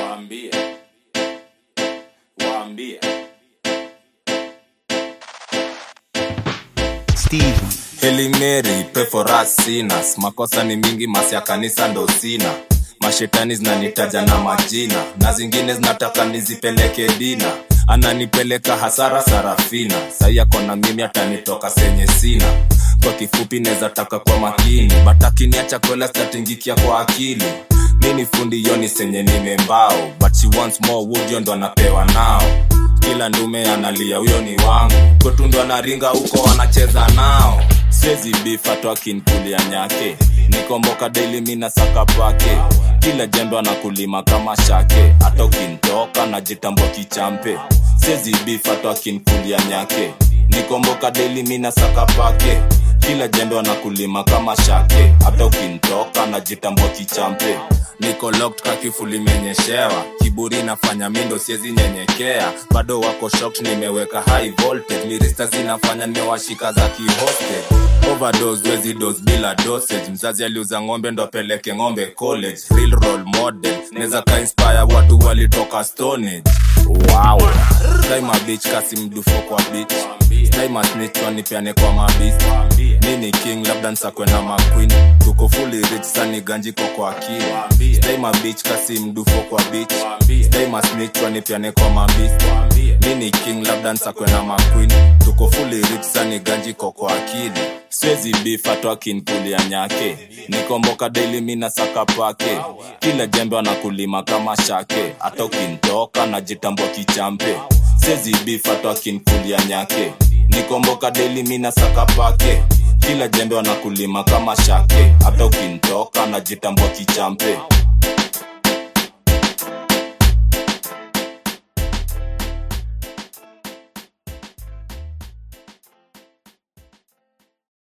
waambie waambie Steve, Hail Mary, pray for us sinners. Makosa ni mingi, masi ya kanisa ndo sina. Mashetani zinanitaja na majina, na zingine zinataka nizipeleke dina. Ananipeleka hasara Sarafina, sai ako na mimi atanitoka senye sina. Kwa kifupi neza taka kwa makini, batakiniacha kwela statingikia kwa akili. Mini fundi yoni senye nimembao, but she wants more wood, yo ndo anapewa nao kila ndume analia huyo ni wangu kwetu ndo anaringa huko anacheza nao siwezi bifatwa kinkulia nyake nikomboka daily mina saka pake kila jembe anakulima kama shake hata ukintoka najitambua kichampe siwezi bifatwa kinkulia nyake nikomboka daily mina saka pake kila jembe anakulima kama shake hata ukintoka najitambua kichampe niko locked kakifuli menyeshewa kiburi nafanya mindo siezi nyenyekea bado wako shocked nimeweka high voltage mirista zinafanya nimewashika za kihoste overdose wezi dose bila dosage mzazi aliuza ng'ombe ndo apeleke ng'ombe college real role model neza ka inspire watu walitoka stonage wow Time a bitch kasi mdufo kwa bitch Time a snitch wanipeane kwa mabist mini king labda nsakwe na maqueen tuko fully rich sani ganjiko kwa akili Time a bitch kasi mdufo kwa bitch Time a snitch wanipeane kwa mabist mini king labda nsakwe na maqueen tuko fully rich sani ganjiko kwa akili siwezi bifatwa kinkulia nyake nikomboka daily mina saka pake kila jembe anakulima kama shake hata ukintoka najitambua kichampe siwezi bifatwa kinkulia nyake nikomboka daily mina saka pake kila jembe wanakulima kama shake hata ukintoka najitambua kichampe